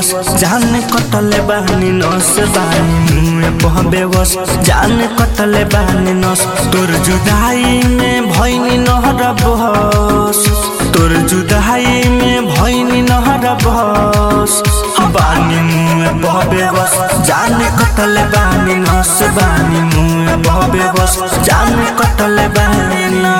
बेवस जान कटले बानी नस बानी मुँह बह बेवस जान कटले बानी नस तोर जुदाई में भैनी नहर बहस तोर जुदाई में भैनी नहर बहस बानी मुँह बह बेवस जान कटले बानी नस बानी मुँह बह बेवस जान कटले बानी ना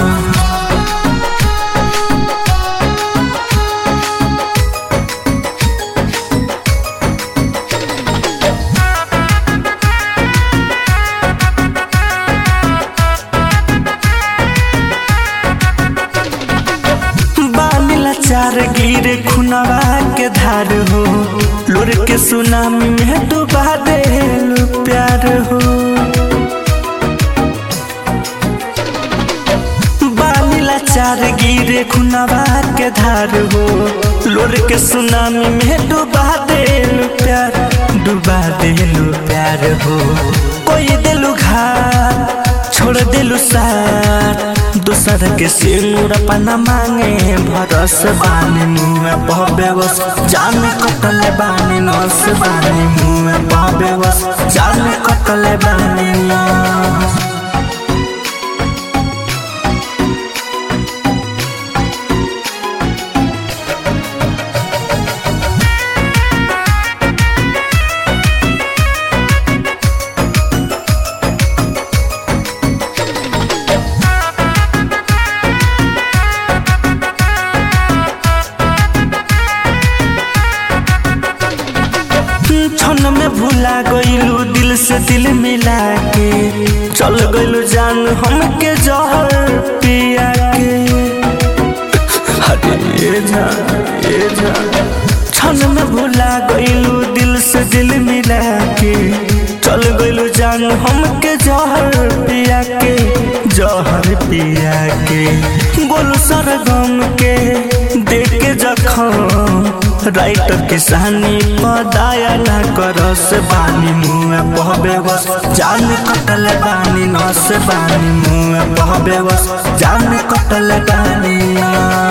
बानीला चार गिरे खुनवा के धार हो लोर के सुनामी में डुबा दे प्यार हो बानीला चार गिरे खुनवा के धार हो लोर के सुनामी में डुबा दे प्यार डुबा दे प्यार हो कोई दिलु घाट छोड़ दिलु साथ दूसर के सिनुर पना मांगे भरस बानी मुँह बहबेवस जान कटले बानी नस बानी मुँह बहबेवस जान कटले बानी नस क्षण में भूला गईलू दिल से दिल मिला के चल गईलू जान हमके जहर पिया के अरे ये जान ये जान क्षण में भूला गईलू दिल से दिल मिला के चल गईलू जान हमके जहर पिया के जहर पिया के गोलू सरगम के देख के जखम राइटर किसानी पदाया ना करस बानी मुँह बहबे बस जान कटल बानी नस बानी मुँह बहबे बस जान कटल बानी ना